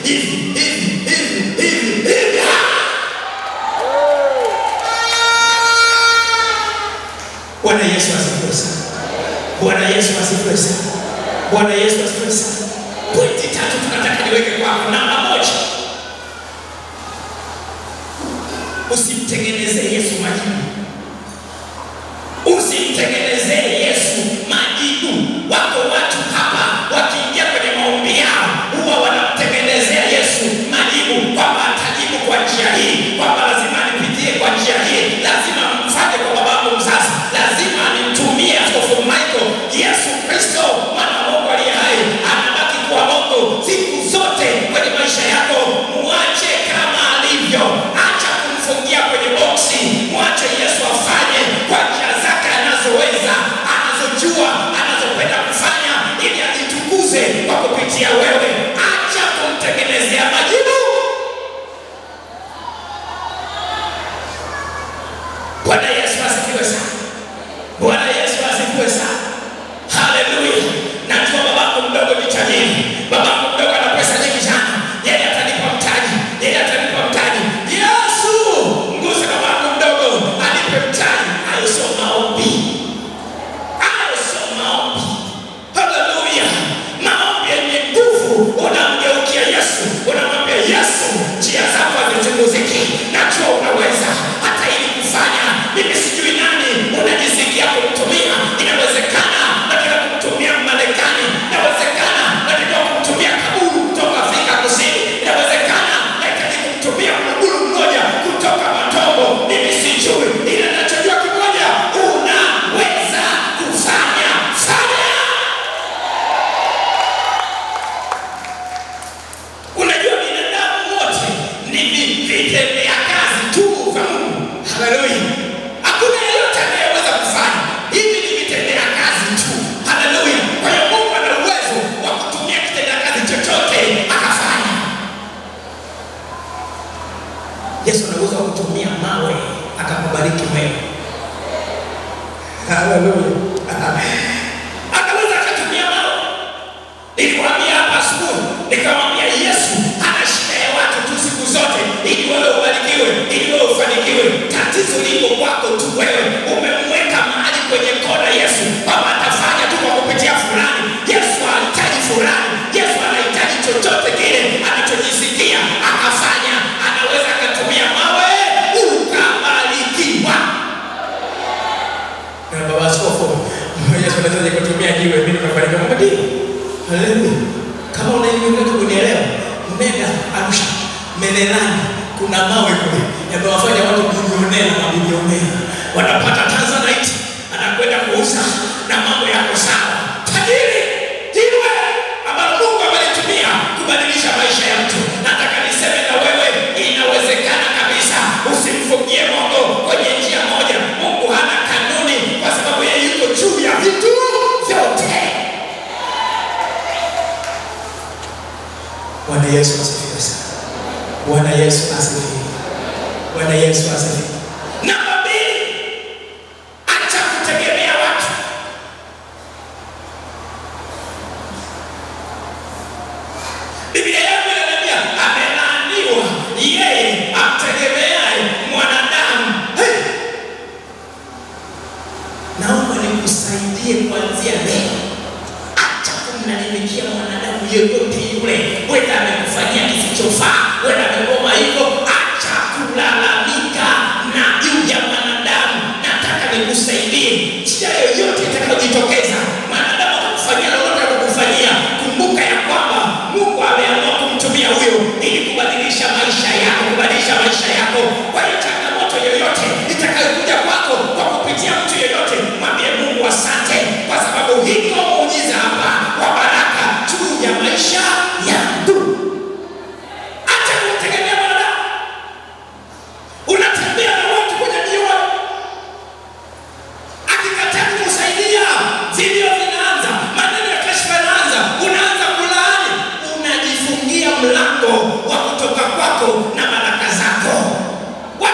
hivi hivi hivi hivi hivi. Bwana Yesu asifiwe sana. Bwana Yesu asifiwe sana. Bwana Yesu asifiwe sana. Pointi tatu tunataka niweke kwako. Namba moja, usimtengenezee Yesu majibu. Usimtengenezee Yesu majibu. Wako watu hapa wakiingia kwenye maombi yao huwa wanamtengenezea Yesu majibu kwamba atajibu kwa njia hii, kwamba lazima nipitie kwa njia hii, lazima mfanye kwa babangu mzazi, lazima nimtumie Askofu Michael. Yesu Kristo mwana wa Mungu aliye hai anabaki kuwa Mungu siku zote kwenye maisha yako. Muache kama alivyo, acha kumfungia kwenye boksi, mwache Yesu afanye kwa njia zake anazoweza, anazojua, anazopenda kufanya, ili ajitukuze kwa kupitia wewe. Acha kumtengenezea majibu. Bwana Yesu asifiwe sana. Bwana Yesu asifiwe sana. Haleluya. Najua babangu mdogo ni tajiri. Babangu mdogo ana pesa nyingi sana. Yeye atanipa mtaji. Yeye atanipa mtaji. Yesu, mguse babangu mdogo anipe mtaji. Hayo sio maombi. Hayo sio maombi. Haleluya. Maombi yenye nguvu unamgeukia Yesu. Unamwambia Yesu, njia zako hazichunguziki. Najua unaweza hata ili kufanya. Mimi sijui nani unajisikia kumtumia. Inawezekana nataka kumtumia Marekani. Inawezekana nataka kumtumia kaburu kutoka Afrika Kusini. Inawezekana nahitaji kumtumia mguru mmoja kutoka Matombo. Mimi sijui, ila nachojua kimoja, unaweza kufanya. Fanya. Unajua binadamu wote ni vi- vitendea kazi tu vya Mungu. Haleluya. Hakuna yeyote anayeweza kufanya. Hivi ni vitendea kazi tu. Haleluya. Kwa hiyo Mungu ana uwezo wa kutumia kitendea kazi chochote akafanya. Yesu ana uwezo wa kutumia mawe akakubariki wewe. Haleluya. Akaweza akatumia mawe. Nilikwambia hapa asubuhi, nikamwambia Yesu hana shida ya watu tu siku zote, ili wewe ubarikiwe, ili wewe ufanikiwe. Tatizo liko kwako tu wewe, umemweka mahali kwenye kona Yesu kwamba atafanya tu kwa kupitia fulani. Yesu hahitaji fulani, Yesu anahitaji chochote kile anachojisikia akafanya. Anaweza akatumia mawe ukabarikiwa. Na baba askofu, Yesu anaweza kutumia jiwe, mimi nikafanikiwa. Ndio. Haleluya. Kama unanielewa kunielewa, nenda Arusha, Mererani, kuna mawe kule yamewafanya watu bilionea na mabilionea wanapata tanzanite, anakwenda kuuza na mambo yako sawa. Tajiri jiwe ambalo Mungu amelitumia kubadilisha maisha ya mtu. Nataka niseme na wewe, inawezekana kabisa. Usimfungie Mungu kwenye njia moja. Mungu hana kanuni, kwa sababu yeye yuko juu ya vitu vyote. Bwana Yesu asifiwe sana. Bwana Yesu asifiwe. Bwana Yesu asifiwe. Namba mbili, acha kutegemea watu. Biblia yangu inaniambia amelaaniwa yeye amtegemeaye mwanadamu. Hey! Naomba nikusaidie kuanzia leo acha kumlalamikia mwanadamu yeyote yule, wenda amekufanyia kisichofaa, wenda amegoma hivyo. Acha kulalamika na juu ya mwanadamu. Nataka nikusaidie njia yoyote itakayojitokeza, mwanadamu akakufanyia lolote, akakufanyia, kumbuka ya kwamba Mungu ameamua kumtumia huyo ili kubadilisha maisha yako, kubadilisha maisha yako. Kwa hiyo changamoto yoyote itakayokuja kwako kwa kupitia mtu yoyote, mwambie Mungu asante, kwa sababu hiko muujiza hapa wa baraka juu ya maisha yangu. Acha kumtegemea mwanadamu. Unatembea na watu kwenye jiwe, akikataa kukusaidia, vilio vinaanza, maneno ya kashfa yanaanza, unaanza kulaani, unajifungia mlango wa kutoka kwako na baraka zako. Wa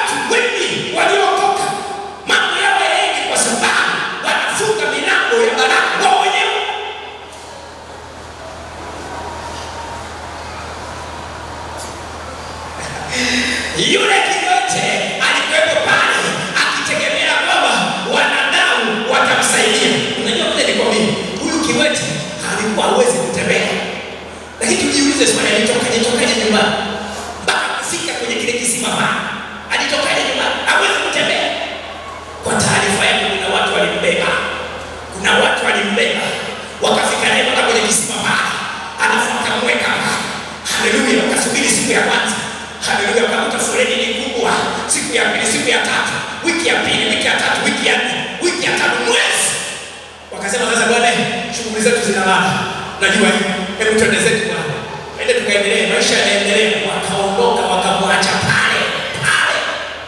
Yule kiwete alikuwepo pale akitegemea kwamba wanadamu watamsaidia. Unajua vile nikwambia, huyu kiwete alikuwa hawezi kutembea, lakini tujiulize swali, alitokaje tokaje nyumbani mpaka kufika kwenye kile kisima pale? Alitokaje nyumbani? Hawezi kutembea. Kwa taarifa yangu, kuna watu walimbeba, kuna watu walimbeba wakafika naye mpaka kwenye kisima pale, alafu akamweka pale. Haleluya! Wakasubiri siku ya kwanza, haleluya, wakakuta foleni ni kubwa, siku ya pili, siku ya tatu, wiki ya pili, wiki ya tatu, wiki ya nne, wiki ya tano, mwezi. Wakasema sasa, bwana, shughuli zetu zinalala, najua hiyo, hebu twende zetu bwana, ende tukaendelee, maisha yanaendelea. Wakaondoka, wakamwacha pale pale.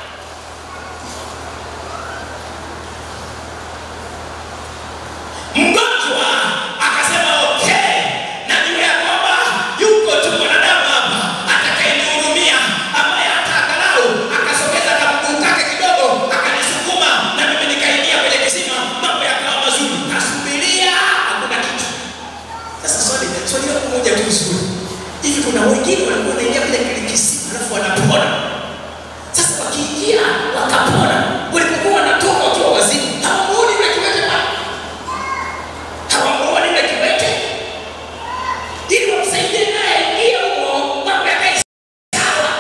Mgonjwa akasema okay, najua ya kwamba yuko tu mwanadamu hapa atakayenihurumia, ambaye hata angalau akasogeza kamguu kake kidogo akanisukuma na mimi nikaingia kwenye kisima, mambo yakawa mazuri. Kasubiria, hakuna kitu. Sasa swali swali langu moja tu zuri, hivi kuna wengine walikuwa wanaingia kwenye kile kisima alafu wanapona. Sasa wakiingia wakapona, walipokuwa wanatoka wakiwa wazima, hawamuoni yule kiwete pale hawamuoni yule kiwete ili wamsaidie naye aingie humo mambo yakae sawa.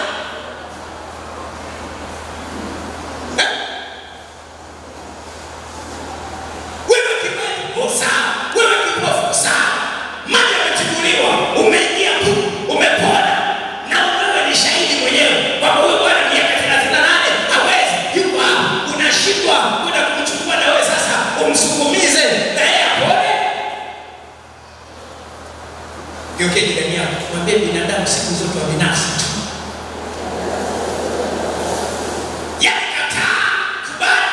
Eh? Wewe kiwete uko sawa, wewe kipofu uko sawa, maji yamechukuliwa, umeingia tu, umepona na wewe ni shahidi mwenyewe kwamba huyu bwana miaka 38 hawezi, yuko hapa, unashindwa kwenda kumchukua na wewe sasa umsukumize na yeye apone. Geukie jirani yako, mwambie binadamu siku zote wa binafsi tu. Yaani kataa, kubali.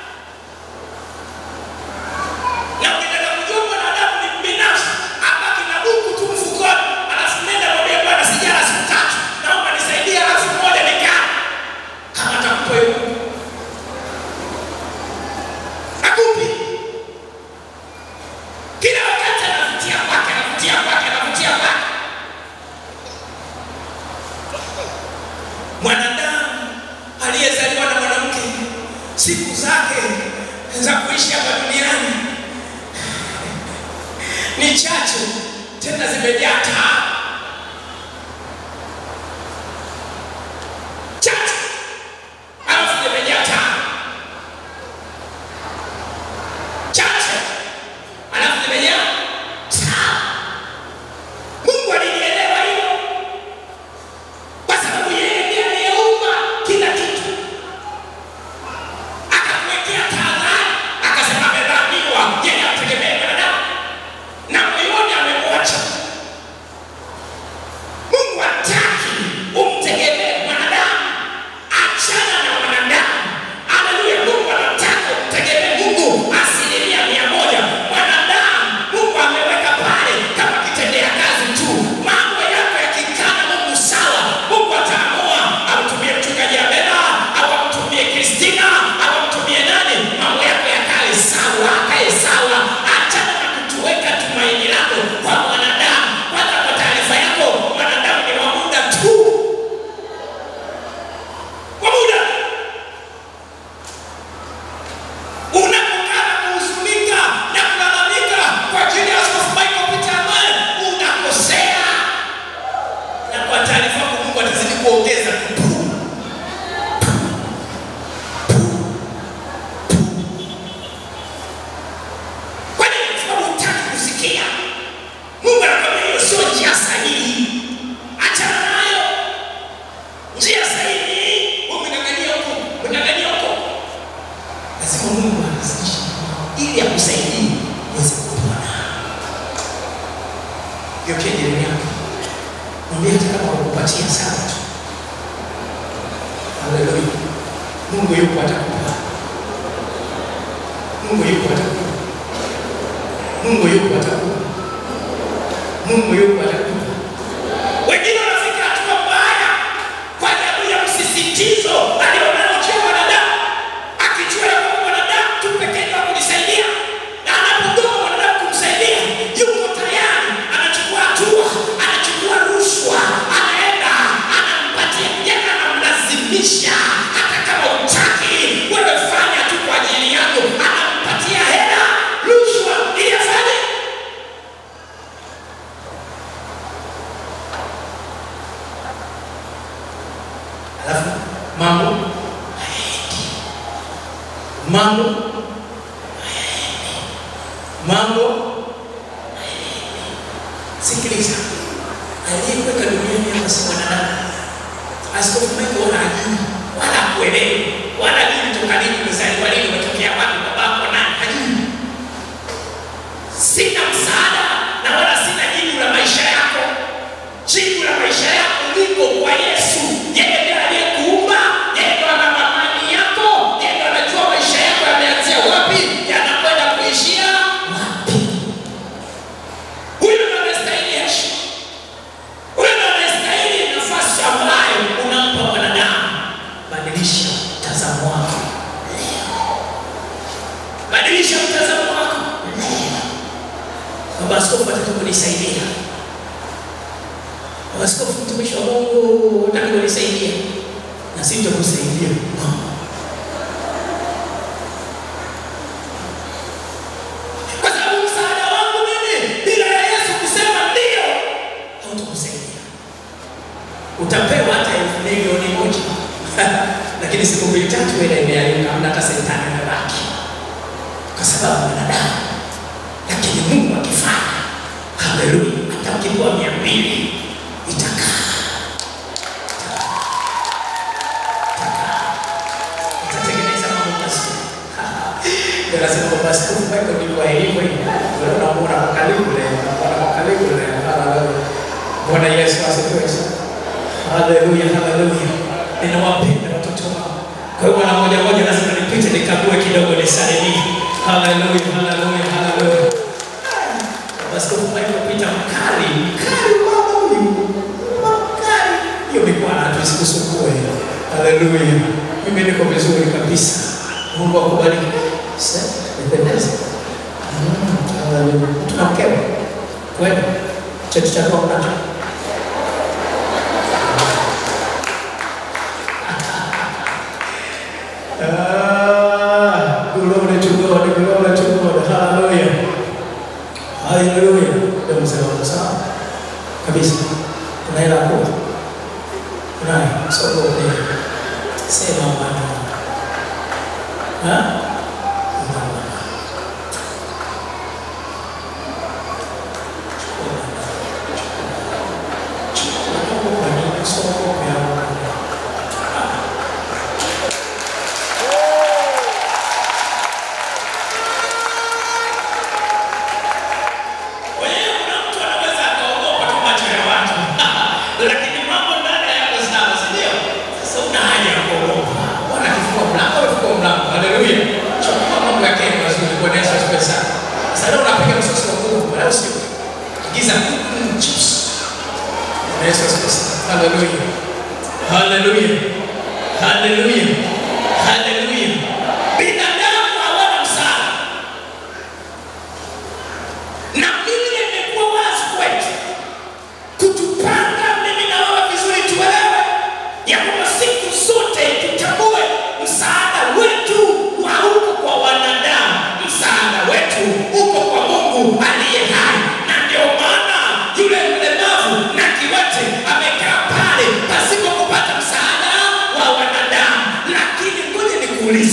Na ukitaka kujua mwanadamu ni binafsi, abaki na buku tu mfukoni, alafu nenda mwambie Bwana, sijala siku tatu, naomba nisaidie elfu moja nikaa. Kama atakupa hiyo buku. Akupi. Kila wakati anavutia kwake, anavutia kwake, anavutia kwake. Mwanadamu aliyezaliwa na mwanamke, siku zake za kuishi hapa duniani ni chache, tena zimejaa taa chache, alafu zimejaa taa chache alafu zimejaa taa. Mungu alilielewa hilo kwa sababu yeye ndiye aliyeumba kila kitu, akakuwekea tahadhari, akasema amedhaniwa yeye ategemee mwanadamu na moyoni amemwacha. Mungu hataki umtegemee mwanadamu, achana na mwanadamu. Haleluya! Mungu anataka umtegemee Mungu asilimia mia moja. Mwanadamu Mungu ameweka pale kama kitendea kazi tu. Mambo yako yakikaa na Mungu sawa, Mungu ataamua amtumie mchungaji Abena au amtumie Kristina au amtumie nani, mambo yako yakae sawa, akae sawa. Achana na kutuweka tumaini lako kwa mwanadamu. Kwanza, kwa taarifa yako, mwanadamu ni wa muda tu, kwa muda unapokaa na kuhuzunika na kulalamika kwa ajili ya Askofu Michael Peter Amani, unakosea. Na kwa taarifa yako, Mungu atazidi kuongeza tu. Kwa nini? Kwa sababu hutaki kusikia. Mungu anakwambia hiyo sio njia sahihi, achana nayo. Njia sahihi, umeng'ang'ania huko, umeng'ang'ania huko lazima Mungu anazidisha ili akusaidie uweze kupona. Geukia jirani yako, mwambie hata kama wakupatia sana tu. Haleluya, Mungu yupo atakupa. Mungu yupo atakupa. Mungu yupo atakupa. Mungu yupo atakupa. Wengine wanafika hatua mbaya kwa sababu ya msisitizo alionao juu ya wanadamu, akijua ya kwamba mwanadamu tu pekee ndio wa kunisaidia, na anapogoma mwanadamu kumsaidia, yuko tayari, anachukua hatua, anachukua rushwa, anaenda anampatia, yani anamlazimisha mambo hayaendi, mambo hayaendi, mambo hayaendi. Sikiliza, aliyekuweka duniani hapa si mwanadamu. Askofu Michael wala hajui wala hakuelewi wala hajui toka lini umezaliwa lini umetokea wapi babako nani hajui. Sina msaada na wala sina jibu la maisha yako. Jibu la maisha yako liko kwa Yesu. Yeye ndiye aliyekuumba, yeye ndiye ana amani yako, yeye ndiye anajua maisha yako yameanzia wapi, yanakwenda kuishia wapi. Huyu ndiye anastahili heshima. Huyu ndiye anastahili nafasi ambayo unampa mwanadamu. Badilisha mtazamo wako leo. Badilisha mtazamo wako leo. Baba Askofu ataka kunisaidia. Baba Askofu, mtumishi wa Mungu, nataka kunisaidia na sitakusaidia. No. Kwa sababu msaada wangu mimi bila ya Yesu kusema ndio, hautakusaidia. Utapewa hata elfu milioni moja lakini siku mbili tatu ile imeayuka, hamna hata sentani imebaki, kwa sababu mwanadamu lakini Mungu akifanya, haleluya, hata ukipewa mia mbili itakaa, itakaa, itatengeneza mambo mazuri. Ndio nasema kwamba askofu Michael ndivyo alivyo hivi. Leo namuona kwa karibu leo, namuona kwa karibu leo. Haleluya. Bwana Yesu asifiwe sana. Haleluya, haleluya. Ninawapenda watoto wangu. Kwa hiyo mwana moja moja lazima nipite nikague kidogo nisalimie. Haleluya, haleluya, haleluya. Askofu Michael Peter mkali, mkali mama huyu. Mkali. Hiyo mikono hatuisikusumbue. Haleluya. Mimi niko vizuri kabisa. Mungu akubariki. Sasa nipendeze. Mm, Haleluya. Tuna mkewe. Kwenda. Cheti chako unacho. Ah, glory to God, glory to God. Hallelujah. Haleluya. Ndio mzee wangu sawa. Kabisa. Kuna hela hapo. Unayo. Soko ni. Sema bwana. Ha? Kwa hiyo kuna mtu anaweza akaogopa tu macho ya watu, lakini mambo ndani yako sawa, si ndio? Sasa una haja ya kuogopa. Bwana akifungua mlango, amefungua mlango. Haleluya. Chukua mambo yake mazuri, Bwana Yesu asifiwe sana. Sasa leo unapiga msosi wa Mungu, wala sio. Giza mm, chips. Bwana Yesu asifiwe sana. Haleluya. Haleluya. Haleluya. Haleluya. Binadamu hawana msaada. Na Biblia imekuwa wazi kwetu kutupanga mimi na wewe vizuri, tuelewe ya kwamba siku zote tutambue msaada wetu hauko kwa wanadamu, msaada wetu uko kwa Mungu aliye hai. Na ndio maana yule mlemavu na kiwete amekaa pale pasipo kupata msaada wa wanadamu. Lakini ngoja nikuulize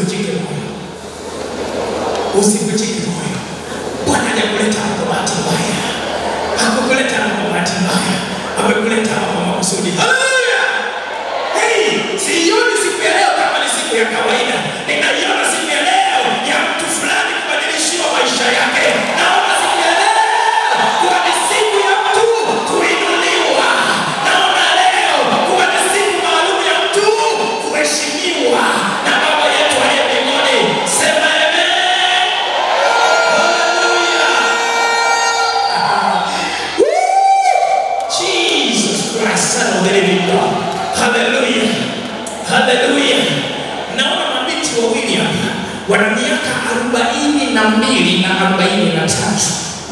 usivunjike moyo, usivunjike moyo. Bwana hajakuleta hapa kwa bahati mbaya, hakukuleta hapa kwa bahati mbaya, amekuleta hapa kwa makusudi. Haleluya! Hey, sioni siku ya leo kama ni siku ya kawaida, ninaiona siku ya leo ya mtu fulani kubadilishiwa maisha yake. Naona siku ya leo kuwa ni siku ya mtu kuinuliwa. Naona leo kuwa ni siku maalum ya mtu kuheshimiwa na Baba yetu aliye mbinguni. Sema amen. Hallelujah. Woo! Jesus Christ, Son of the living God. Hallelujah. Hallelujah. Naona mabinti wawili hapa wana miaka arobaini na mbili na arobaini na tatu.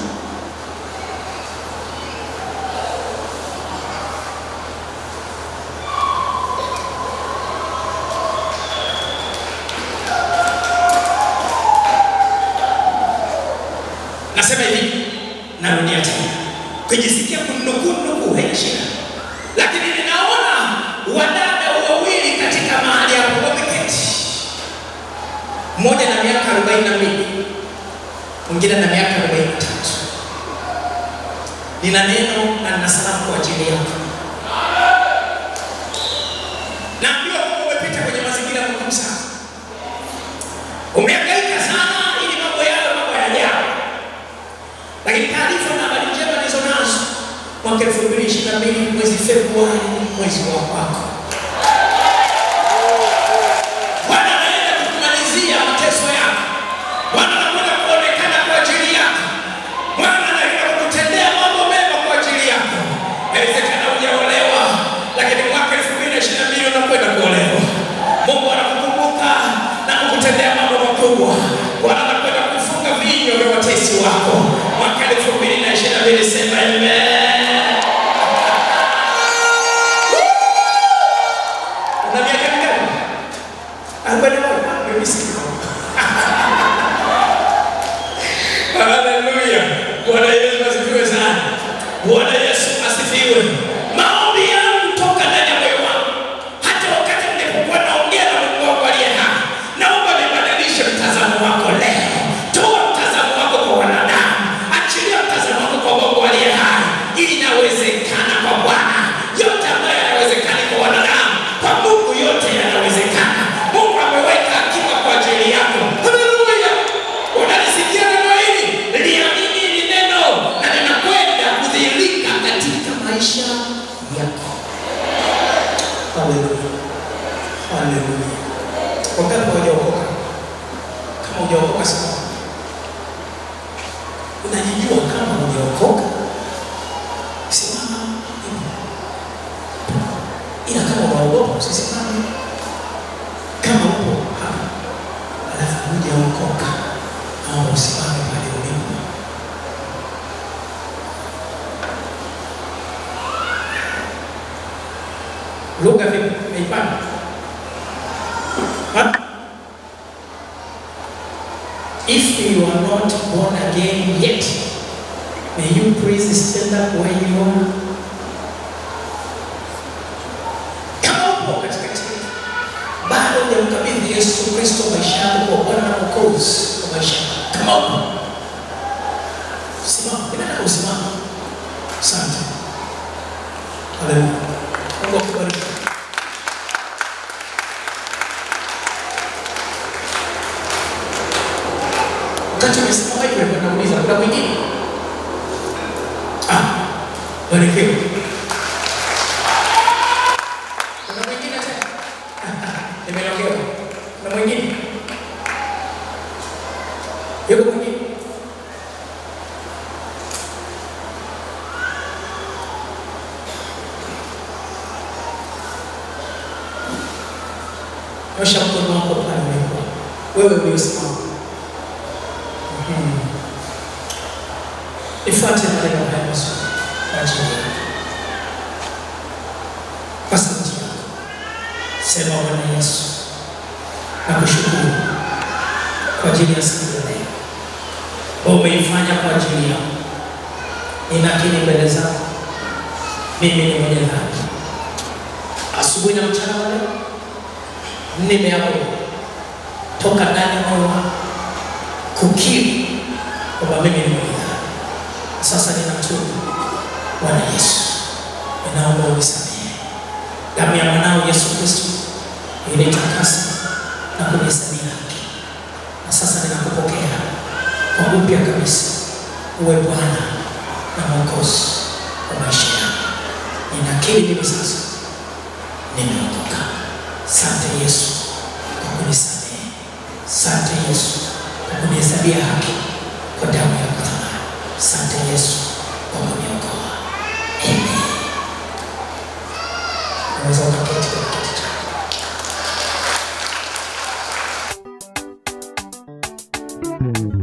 Nasema hivi, narudia tena, kujisikia kunukuu haina shida, lakini ninaona wadada wawili katika mahali hapo wameketi, mmoja na miaka arobaini na mbili mwingine na miaka arobaini na tatu. Nina neno na nina salamu kwa ajili yako. Naambiwa kwamba umepita kwenye mazingira magumu sana, umehangaika sana ili mambo yawe mambo yajayo lakini taarifa na habari njema nilizo nazo mwaka elfu mbili ishirini na mbili mwezi Februari, mwezi wa kwako. Bwana anaenda kukumalizia mateso yako. Bwana anakwenda kuonekana kwa ajili yako. Bwana anaenda kukutendea mambo mema kwa ajili yako. Inawezekana hujaolewa, lakini mwaka elfu mbili ishirini na mbili unakwenda kuolewa. Mungu anakukumbuka na kukutendea mambo makubwa. Bwana anakwenda kufunga vinywa vya watesi wako mwaka elfu mbili na ishirini na mbili. Sema amen. Una miaka mingapi? Arobaini na moja. Mimi siko. Haleluya. Bwana Yesu asifiwe sana. Bwana Yesu asifiwe. Maombi yangu toka ndani ya moyo wangu, hata wakati nilipokuwa naongea na Mungu wangu aliye hai, naomba nibadilishe mtazamo wako leo. Toa mtazamo wako kwa wanadamu, achilia mtazamo wako kwa Mungu aliye hai. Inawezekana kwa Bwana, yote ambayo yanawezekana kwa wanadamu, kwa Mungu yote yanawezekana. Mungu ameweka akiba kwa ajili yako. Haleluya! Unalisikia neno hili? Liamini ni neno na linakwenda kudhihirika katika maisha yako. Haleluya. Haleluya. Wangapi hawajaokoka? Kama hujaokoka simama. Unajijua kama hujaokoka? Simama. Ila kama unaogopa usisimame. Kama upo hapa alafu hujaokoka, naomba usimame pale ulipo. Lugha vipi? Umeipata? Ha? If you are not born again yet, may you please stand up where you are. Kama upo katikati yetu, bado hujamkabidhi Yesu Kristo maisha yako kwa Bwana na Mwokozi wa maisha yako. Kama upo, simama. Ninataka usimame. Asante. Haleluya. Mungu akubariki. Wakati umesimama hivyo, nauliza kuna mwingine? Ah, barikiwe. Kuna mwingine tena? Nimeongewa. Kuna mwingine? Yuko mwingine? Nyosha mkono wako pale ulipo. Wewe uliosimama. Mhm. Ifuate maneno haya mazuri kwa ajili yako. Kwa sauti yako. Sema Bwana Yesu, nakushukuru kwa ajili ya siku ya leo. Wewe umeifanya kwa ajili yangu. Ninakiri mbele zako. Mimi ni mwenye dhambi. Asubuhi na mchana wa leo nimeamua toka ndani ya moyo wako kukiri kwamba mimi ni mwenye dhambi. Sasa ninatubu Bwana Yesu, ninaomba unisamehe. Damu ya mwanao Yesu Kristo ilitakasa na kunihesabia haki, na sasa ninakupokea kwa upya kabisa, uwe Bwana na Mwokozi wa maisha yangu. Ninakiri mimi sasa nimeokoka. Sante Yesu kwa kunisamehe. Sante Yesu kwa kunihesabia haki kwa damu ya thamani. Sante Yesu kwa kuniokoa. Amen. Unaweza ukaketi kwenye kiti chako.